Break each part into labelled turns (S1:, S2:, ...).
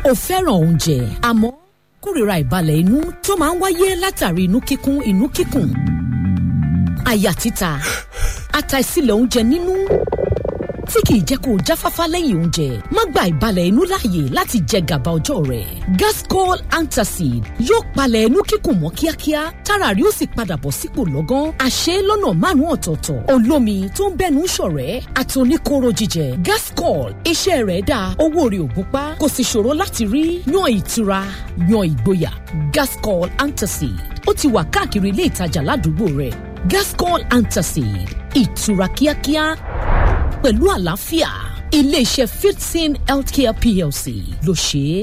S1: o fẹ́ràn oúnjẹ àmọ́ kórìíra ìbalẹ̀ inú tó máa ń wáyé látàrí inú kíkún inú kíkùn àyà títa àtàìsílẹ̀ oúnjẹ nínú tí kìí jẹ́ kó o jáfáfá lẹ́yìn oúnjẹ má gba ìbalẹ̀ inú láàyè láti jẹ gàba ọjọ́ rẹ̀ gascol antacid yóò palẹ̀ inú kíkùn mọ́ kíákíá tára rí ó sì padà bọ̀ sípò lọ́gán àṣẹ lọ́nà márùn-ún ọ̀tọ̀ọ̀tọ̀ olómi tó ń bẹ́nu ṣọ̀rẹ́ àti oníkóró jíjẹ gascol iṣẹ́ rẹ̀ dáa owó rẹ̀ ò gúnpá kò sì ṣòro láti rí yan ìtura yan ìgboyà gascol antacid ó ti wà káàkiri ilé ìtajà ládùúgbò rẹ̀ gascol antacid ìtura kíákíá pẹ̀lú àlàáfíà iléeṣẹ́ fifteen healthcare plc ló ṣe é.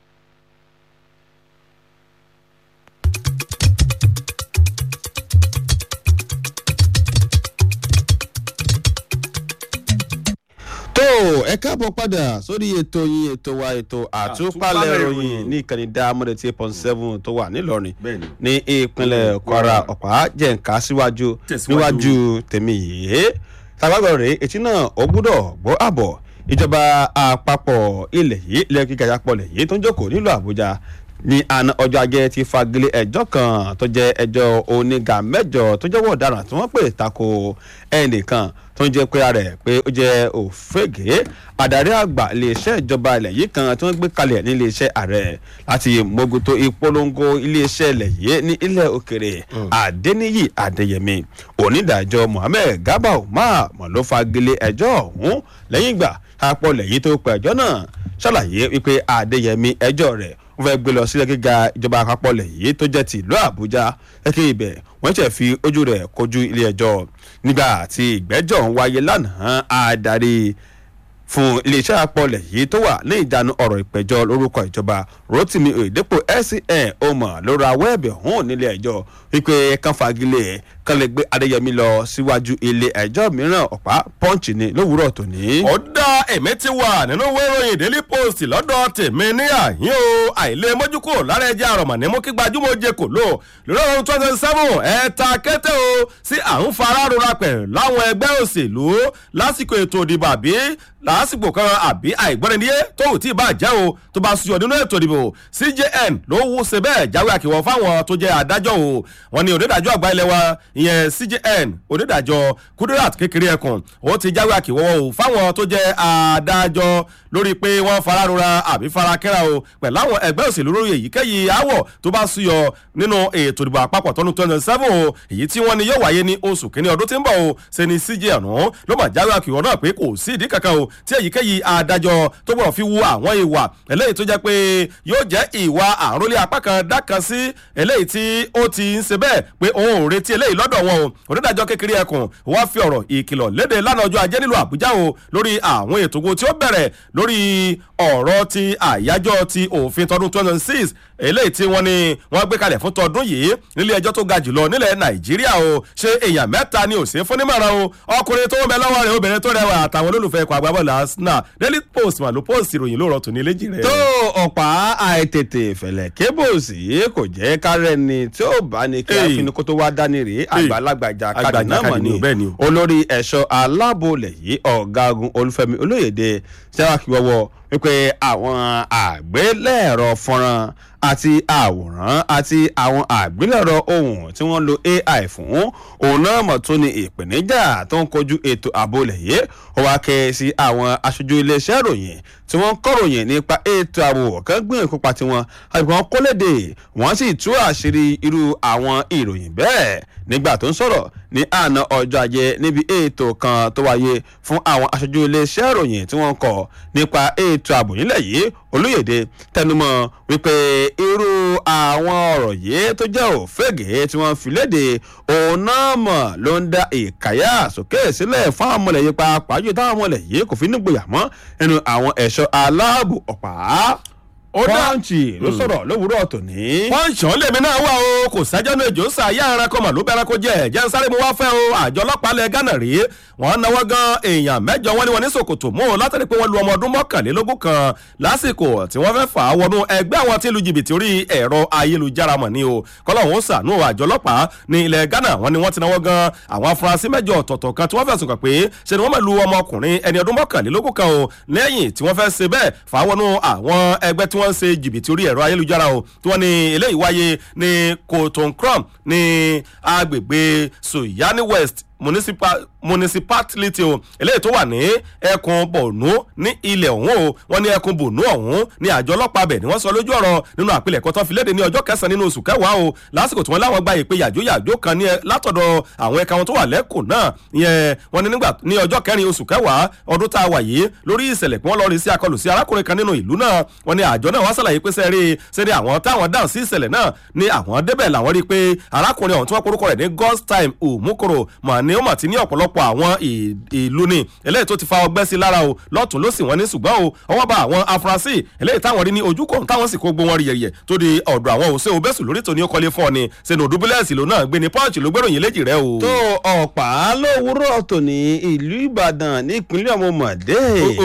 S2: tó ẹ káàbọ̀ padà sórí ètò yín ètò wa ètò àtúpalẹ̀ ìròyìn ní ìkànnì dáamọ́dé tí eight point seven tó wà nílọrin
S3: Bẹ́ẹ̀ni.
S2: ní ìpínlẹ̀ kwara ọ̀pá jẹ̀ǹká síwájú
S3: Tẹ̀síwájú.
S2: níwájú tèmi yìí tàbágbọ̀ rèé etí náà ó gbúdọ̀ gbọ́ àbọ̀ ìjọba àpapọ̀ ilẹ̀ yìí ilẹ̀ gíga àpapọ̀lẹ̀ yìí tó ń jókòó nílùú àbújá ní àná ọjọ́ ajé ti fagilé ẹjọ́ kan tó jẹ́ ẹjọ́ oníga mẹ́jọ tó jẹ́wọ́ ọ̀daràn tí wọ́n pè tako ẹnìkan tó ń jẹ́ pé ara rẹ̀ pé ó jẹ́ òfégè adarí àgbà iléeṣẹ́ ìjọba ilẹ̀ yìí kan tí wọ́n gbé kalẹ̀ ní iléeṣẹ́ ààrẹ láti mójútó ìpolongo iléeṣẹ́ ilẹ̀ yìí ní ilẹ̀ òkèrè adẹniyí adéyẹmí onídàájọ́ mohammed garba umar mọ̀ ló fagilé ẹjọ́ ọ̀hún lẹ́yìn ìgbà àpọ̀lẹ̀ yìí tó pẹ̀ ẹjọ́ náà ṣàlàyé wípé adéyẹmí ẹjọ́ rẹ̀ wọ́n fẹ́ gbé lọ sílẹ̀ gíga ìjọba àpapọ̀ lẹ̀ yìí tó jẹ́ ti ìlú àbújá kẹ́kẹ́ ibẹ̀ wọ́n ṣẹ̀ fi ojú rẹ̀ kojú ilé ẹjọ́ nígbà tí ìgbẹ́jọ́ ń wáyé lánàá adarí fún iléeṣẹ́ àpọ̀lẹ̀ yìí tó wà ní ìjánu ọ̀rọ̀ ìpẹ̀jọ́ lórúkọ ìjọba rotimi oyedepo scn ọmọ ló ra wẹ́ẹ̀bì ọ̀hún nílé ẹjọ́ wípé kan fagilé kan lè gbé adéyẹmí lọ síwájú ilé ẹjọ́ mìíràn ọ̀pá pọ́ǹchì ni lówùúrọ̀ tòní.
S3: ó dá èmi ti wà nínú ìwé ìròyìn daily post lọ́dọ̀ tèmi ní àyín o àìlè mójúkò lára ẹja àrọ̀mọ̀ ní mú kí gbajúmọ̀ jẹ kò lò lórí ọdún twenty seven ẹ̀ẹ́ta kété o sí à ń fara rora pẹ̀ láwọn ẹgbẹ́ òṣèlú lásìkò ètò ìdìbò àbí lásìkò kan àbí àìgbọ́nidíyé tóun tí ì bá jẹ́ o tó bá suyọ̀ nínú ètò ìdìbò cjn ló wú ṣe bẹ́ẹ̀ jáwé àkìwọ̀ fáwọn tó jẹ́ adájọ́ o wọn ni onídàájọ́ àgbà ilé wa ìyẹn cjn onídàájọ́ kudirat kékeré ẹkùn ó ti jáwé àkìwọ̀ o fáwọn tó jẹ́ adájọ́ lórí pé wọ́n fararora àbí farakẹ́ra o pẹ̀lú àwọn ẹgbẹ́ òṣèlú lórí èyíkéyìí àwọ̀ tó bá suyọ̀ nínú ètò ìdìbò àpapọ̀ tọ́nu twenty seven o èyí tí wọ́n ní yóò wáyé ní oṣù kínní ọdún tí ń bọ̀ o ṣe ni cjn ọ̀hún ló mà jáwé àkìwọ̀ náà pé kò sí ìdí kankan o tí èyíkéyìí adájọ́ tó gbọ́dọ̀ fi wu àwọn ìwà eléyìí tó jẹ́ pé yóò jẹ́ ìwà àrólé apá kan dákan sí eléyìí tí ó ti ń ṣe bẹ́ẹ̀ pé òun ò retí eléyìí lọ́dọ̀ wọn o onídàájọ́ kékeré ẹkùn wọ́n fi ọ̀rọ̀ ìkìlọ̀ léde lánàá ọjọ́ ajé nílùú àbújá o lórí àwọn ètò ogun tí ó bẹ̀rẹ̀ lórí ọ̀rọ̀ ti àyájọ́ ti òfin tọdún twenty six eléyìí tí wọ́n ní wọ́n gbé kalẹ̀ fún tọdún yìí nílé ẹjọ́ tó ga jùlọ nílẹ̀ nàìjíríà o ṣé èèyàn mẹ́ta ni òsín fún nímọ̀ràn o ọkùnrin tó ń bẹ lọ́wọ́ rẹ̀ obìnrin tó rẹwà àtàwọn olólùfẹ́ ikọ̀ agbábọ́ọ̀lù arsenal daily post mà ló post ìròyìn lóòrọ̀ tòní léjì rẹ̀.
S2: tó ọ̀pá àìtètè fẹ̀lẹ̀ kébòsì kò jẹ́ kárẹ́ ni tí ó bá ní kí
S3: Hey.
S2: àfinikó tó wá dání rèé àgbàlagbà ìjàkadì
S3: Àgbà
S2: náà mọ̀
S3: ìjàkadì
S2: ni
S3: ni, bẹ́ẹ̀ ni o.
S2: olórí ẹ̀ṣọ́ aláàbòlẹ̀ yìí ọ̀gágun olúfẹ́mi olóyèdè sẹ́wàkì wọ́wọ́ wípé àwọn àgbélẹ̀rọ fọ́nrán àti àwòrán àti àwọn àgbélẹ̀rọ ohun tí wọ́n lo ai fún òun náà mọ̀ tó ní ìpèníjà tó ń kojú ètò ààbò lẹ̀ yìí ó wá kẹ́ sí àwọn aṣojú iléeṣẹ́ ìròyìn tí wọ́n ń kọ̀ròyìn nípa ètò ààbò kan gbìyànjú kópa tiwọn àbí wọn kó léde wọ́n sì tú àṣírí irú àwọn ìròyìn bẹ́ẹ̀ nígbà tó ń sọ̀rọ̀ ní àná ọjọ́ ajé níbi ètò kan tó wáyé fún àwọn aṣojú iléeṣẹ́ ìròyìn tí wọ́n ń kọ̀ nípa ètò ààbò nílẹ̀ yìí olóyèdè tẹnumọ́ wípé irú àwọn ọ̀rọ̀ yìí tó jẹ́ òfégè tí wọ́n fi léde òun náà mọ̀ ló ń dá ìkàyà sókè sílẹ̀ fún àwọn ọmọlẹ̀ yìí pàápàá jù táwọn ọmọlẹ̀ yìí kò fi nígboyà mọ́ nínú àwọn ẹ̀ṣọ́ aláàbò ọ̀pá
S3: Ó dá-
S2: pọ́ǹchì ló sọ̀rọ̀ lówùúrọ̀ tòní.
S3: wọ́n ń ṣàn lèmi náà wà o kò sẹ́jọ́nù èjò sàyà ẹranko mà ló bẹ ẹranko jẹ ẹ̀jẹ̀ ń sáré mu wá fẹ́ o àjọ ọlọ́pàá lẹ gánà rí wọ́n náwó gan èèyàn mẹ́jọ wọn ni wọ́n ní sòkòtò mú o látàrí pé wọ́n lu ọmọ ọdún mọ́kànlélógún kan lásìkò tí wọ́n fẹ́ fà á wọnú ẹgbẹ́ àwọn tí ń lu jìbìtì orí ẹ̀rọ ayélujára mọ̀ ni o kọ́lọ́hún ó sànú àjọ ọlọ́pàá ní ilẹ̀ ghana wọ́n ní wọ́n ti náwó gan àwọn afurasí mẹ́jọ ọ̀tọ̀ọ̀tọ̀ kan tí wọ́n fẹ̀sùn kàn pé ṣe ni wọ́n mọ̀ lu ọmọkùnrin ẹni ọdún mọ́kànlélógún kan o lẹ́yìn tí wọ́n fẹ́ ṣe bẹ́ẹ̀ fà á wọnú àwọn ẹgbẹ́ tí tí wọ́n ń ṣe jìbìtì orí ẹ̀rọ ayélujára o tí wọ́n ní eléyìí wáyé ní kotonkrom ní agbègbè suyani west municipal municipality o eléyìí tó wà ní ẹkùn borno ní ilẹ̀ ọ̀hún o wọ́n ní ẹkùn borno ọ̀hún ní àjọ ọlọ́pàá bẹ̀ ni wọ́n sọ lójú ọ̀rọ̀ nínú àpilẹ̀kọ tó fi léde ní ọjọ́ kẹsàn-án nínú oṣù kẹwàá o lásìkò tí wọ́n láwọn gba ìpè yàjóyàjó kan ní látọ̀dọ̀ àwọn ẹ̀ka wọn tó wà lẹ́kùn náà yẹn wọ́n ní nígbà ní ọjọ́ kẹrin oṣù kẹwàá ọdún tá a wà yìí lórí ìṣẹ̀lẹ̀ pé wọ́n lọ rí sí akọlù sí arákùnrin kan nínú ìlú náà wọ́n ní àjọ náà wọ́n ṣàlàyé pé sẹ́rí sẹ́rí àwọn táwọn dáhùn sí ìṣẹ̀lẹ̀ náà ní àwọn débẹ̀ làwọn rí i pé arákùnrin ọ̀hún tí wọ́n porúkọ rẹ̀ ní god's time òmùkòrò mà ní ó mà ti ní ọ̀pọ̀lọpọ̀ àwọn ìlú ni eléyìí tó ti fa ọgbẹ́ sí lára o lọ́tún ló sì wọ́n ní ṣùgbọ́n o ọwọ́ bá àwọn afurasí eléyìí táwọn rí ní ojú kan táwọn sì kó gbó wọn rí yẹ̀yẹ̀ tó di ọ̀dọ̀ àwọn òṣè òbẹ́sù lórí tòní ó kọ́lé fún ọ ni sẹ́nu òdúbílẹ̀sì ló náà gbé ní pọ́ọ̀chì ló gbéròyìn léjì rẹ o.
S2: tó ọ̀pá lówùúrọ̀ tòní ìlú ìbàdàn nípínlẹ̀ ọmọọmọdé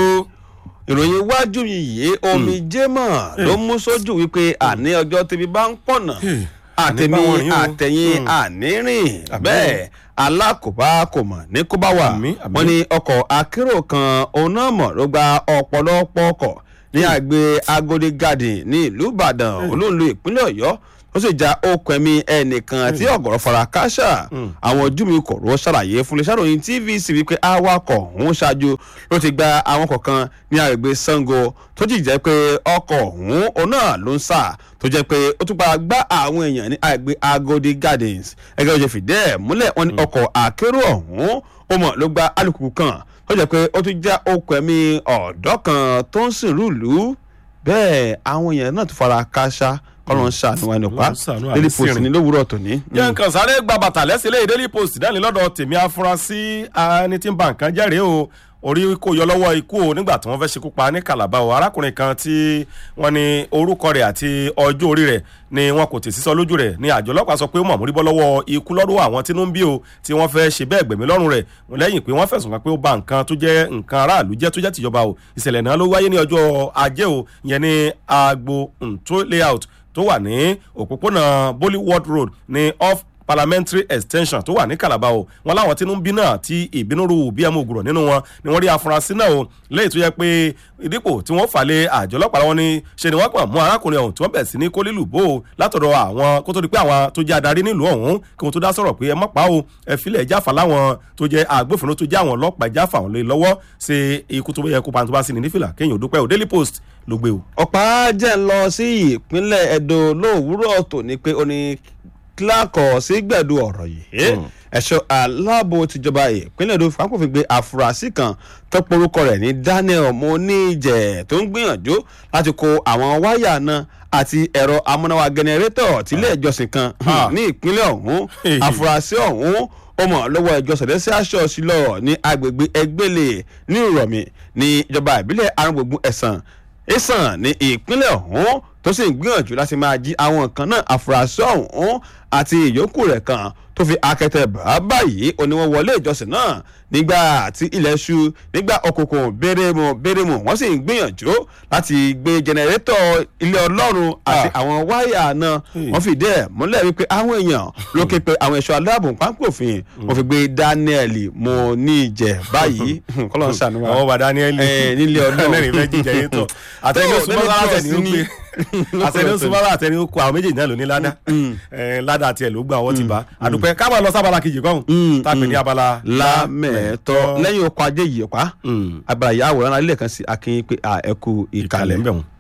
S2: ìròyìn iwájú yìí omi jẹ́mọ̀ ló mú sójú wípé àní ọjọ́ tẹbi bá ń pọ̀nà àtẹ̀mí àtẹ̀yìn ànírìn bẹ́ẹ̀ alákòbá kò mọ̀ ní kó bá wà wọ́n ní ọkọ̀ akérò kan òun náà mọ̀ ló gba ọ̀pọ̀lọpọ̀ ọkọ̀ ní àgbẹ̀ agodi garden ní ìlú ìbàdàn olóńlò ìpínlẹ̀ ọ̀yọ́ ó sì já okùn ẹ̀mí ẹnìkan tí ọ̀gọ̀rọ̀ fara káṣá àwọn ojú mi kò ró ṣàlàyé fún iléeṣẹ́ ìròyìn tvc wípé awakọ̀ ọ̀hún ṣáájú ló ti gba àwọn kọ̀ọ̀kan ní àgbègbè sango tó jì jẹ́ pé ọkọ̀ ọ̀hún òun náà ló ń sà tó jẹ́ pé ó tún padà gbá àwọn èèyàn ní àgbègbè agodi gardens ẹgbẹ́ òjò fìdí ẹ̀ múlẹ̀ wọn ní ọkọ̀ akérò ọ̀hún ó mọ̀ ló gba alùpùpù kan tó jẹ́ pé ó tún já okùn ẹ̀mí ọ̀dọ́ kan tó ń sìn rúùlù bẹ́ẹ̀ àwọn èèyàn náà tún fara káṣá kọ́lọ́n ṣàánú wa nípa daily post ní lówùúrọ̀ tòní.
S3: jẹ́ nǹkan sáré gba bàtà lẹ́sìn lé daily post dání lọ́dọ̀ tèmi afurasí ẹni tí ń ba nǹkan jẹ́rìí o orí kò yọ lọ́wọ́ ikú o nígbà tí wọ́n fẹ́ ṣekú pa ní kàlábà o arákùnrin kan tí wọ́n ní orúkọ rẹ̀ àti ọjọ́ orí rẹ̀ ni wọn kò tèsí sọ lójú rẹ̀ ni àjọ ọlọ́pàá sọ pé ó mọ̀mú rí bọ́ lọ́wọ́ ikú lọ́dọ̀ àwọn tínú ń bí o tí wọ́n fẹ́ ṣe bẹ́ẹ̀ gbẹ̀mí lọ́rùn rẹ̀ lẹ́yìn pé wọ́n fẹ̀sùn kàn pé ó ba nǹkan tó jẹ́ nǹkan aráàlú jẹ́ tó jẹ́ tìjọba o ìṣẹ̀lẹ̀ náà ló wáyé ní ọjọ́ ajé o ìyẹn ní agbo ntó layout tó wà ní òpópónà bollywood road ní off parliamentary extension tó wà ní calabar o wọn láwọn tínú ń bí náà tí ìbínú ru bí ẹmu ògùrọ̀ nínú wọn ni wọ́n rí afurasí náà o lẹ́yìn tó yẹ pé ìdípò tí wọ́n fà lé àjọ ọlọ́pàá wọn ni ṣe ni wọ́n pọ̀ mú arákùnrin ọ̀hún tí wọ́n bẹ̀ sí ní kólílù bò ó látọ̀dọ̀ àwọn kó tó di pé àwọn tó jẹ́ adarí nílùú ọ̀hún kí wọ́n tó dá sọ̀rọ̀ pé ẹ mọ̀ pa o ẹ filẹ̀ jáfa láwọn tó jẹ́ agbófinró tó jẹ́ àwọn ọlọ́pàá jáfa àwọn lè lọ́wọ́ ṣe ikú tó yẹ kó pa tó bá sí ní nífìlà kéèyàn ò dúpẹ́ o daily post ló gbé o.
S2: ọ̀pá jẹ́ ń lọ sí ìpínlẹ̀ edo lówùúrọ̀ tòní pé ó ní kíláàkọ̀ sí gbẹ̀du ọ̀rọ̀ yìí ẹ̀ṣọ́ aláàbò tìjọba ìpínlẹ̀ èdò fàákùnfin gbé àfúrásì kan tó porúkọ rẹ̀ ní daniel moníjẹ̀ tó ń gbìyànjú láti kó àwọn wáyà náà àti ẹ̀rọ amúnáwá gẹnẹrétọ̀ tílé ìjọsìn kan ní ìpínlẹ̀ ọ̀hún àfúrásì ọ̀hún ó mọ̀ lọ́wọ́ ìjọ sẹ̀dẹ́sẹ̀ aṣọ sílọ̀ ní agbègbè ẹgbẹ́lẹ̀ ní ìrọ̀mì ní ìjọba ìbílẹ̀ arúgbógun ẹ̀sán ẹ̀sán ní ìpínlẹ̀ ọ̀hún tó sì ń gbìyànjú láti máa jí àwọn nǹkan náà àfúrásì ọ̀hún àti ìyókù rẹ̀ kan tó fi akẹtẹ bàá báyìí oníwọ̀n wọlé ìjọsìn náà nígbà tí ilẹ̀ ṣú nígbà òkùnkùn bérémù bérémù wọ́n sì ń gbìyànjú láti gbé jẹnẹrétọ̀ ilé ọlọ́run àti àwọn wáyà náà wọ́n fìdí ẹ̀ múlẹ̀ wípé àwọn èèyàn ló ké pe àwọn ẹ̀ṣọ́ aláàbò pápófin wọ́n fi gbé daniel mo ní ìjẹ báyìí kọ́lọ́ ń ṣàánú wa
S3: àwọn bá daniel
S2: nílé ọlọ́run
S3: lẹ́rìn fẹ́ jíjẹ yín tọ̀ àtẹni súnmọ́lá àtẹni ó pé àtẹni súnmọ́lá àtẹni ó kó àwọn méjèèjì náà ló ní ládà ládà tiẹ̀ ló gbà wọ́n ti bá àdúpẹ́ ká máa lọ sábàlá kejì kọ́hún tápẹ́ ní abala
S2: lámẹ̀ẹ́tọ́ lẹ́yìn okọ̀ ajé yìí pa abala yìí àwòrán alẹ́ kan sí akin pé ẹ kú ìkàlẹ̀.
S3: ń bẹ̀ wọ́n.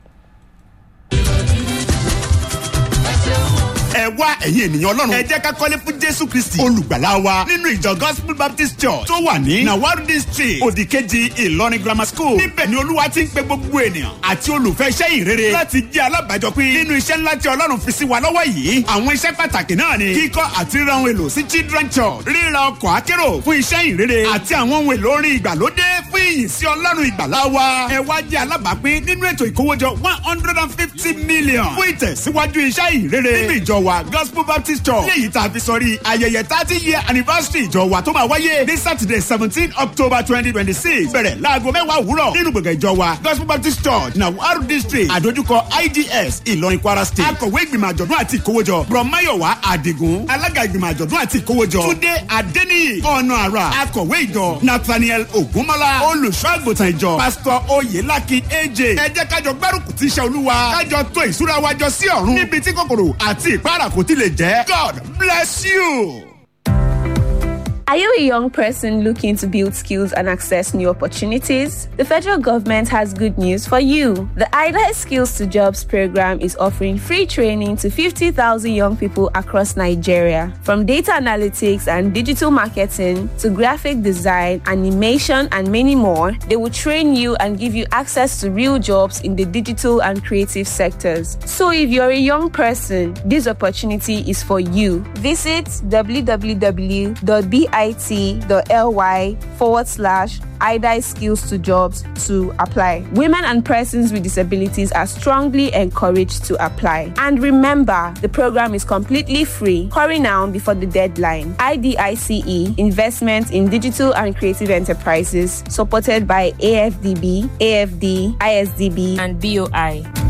S4: ẹ wá ẹ̀yin ènìyàn ọlọ́run ẹ jẹ́ ká kọ́lé fún jésù kristi olùgbàlà wa nínú ìjọ gospel baptist church tó wà ní nawarudi street òdìkejì ìlọrin grammar school níbẹ̀ ni olúwa ti ń pe gbogbo ènìyàn àti olùfẹ́ iṣẹ́ ìrere láti jẹ́ alábàájọpín nínú iṣẹ́ ńlá tí ọlọ́run fi sí wa lọ́wọ́ yìí àwọn iṣẹ́ pàtàkì náà ni kíkọ́ àti ríra ohun èlò sí children church ríra ọkọ̀ akérò fún iṣẹ́ ìrere àti àwọn ohun èlò orin ìgbàlódé fún ìyìn sí ọlọ́run ìgbàlà wa ẹ wá jẹ́ alábàápín nínú ètò ìkówójọ one hundred and fifty million fún ìtẹ̀síwájú iṣẹ́ ìrere nínú ìjọ wa wa gospel baptist church léyìí tá a fi sọrí ayẹyẹ thirty year anniversary ìjọ wa tó máa wáyé ní saturday seventeen october twenty twenty six bẹ̀rẹ̀ láago mẹ́wàá òwúrọ̀ nínú gbọ̀ngàn ìjọ wa gospel baptist church nawaru district àdójúkọ ids ìlọrin kwara state akọ̀wé ìgbìmọ̀ àjọ̀dún àti ìkówójọ brọ̀máyọ̀wá àdìgún alága ìgbìmọ̀ àjọ̀dún àti ìkówójọ túndé adéníyì ọ̀nà àrà akọ̀wé ìjọ nathaniel ogunmọ́lá olùṣọ́ àgùntàn ìjọ pásítọ̀ oyèlákin aj ẹ jẹ́ kájọ gbárùkù tí iṣẹ́ olúwa kájọ tó ìṣúra wájọ sí ọ̀run níbi tí kòkòrò àti ìpara kò ti lè jẹ́ god bless you.
S5: Are you a young person looking to build skills and access new opportunities? The federal government has good news for you. The IDA Skills to Jobs program is offering free training to 50,000 young people across Nigeria. From data analytics and digital marketing to graphic design, animation, and many more, they will train you and give you access to real jobs in the digital and creative sectors. So if you're a young person, this opportunity is for you. Visit www.bi bit.ly forward slash IDI skills to jobs to apply. Women and persons with disabilities are strongly encouraged to apply. And remember, the program is completely free. Hurry now before the deadline. IDICE Investment in Digital and Creative Enterprises, supported by AFDB, AFD, ISDB,
S6: and BOI.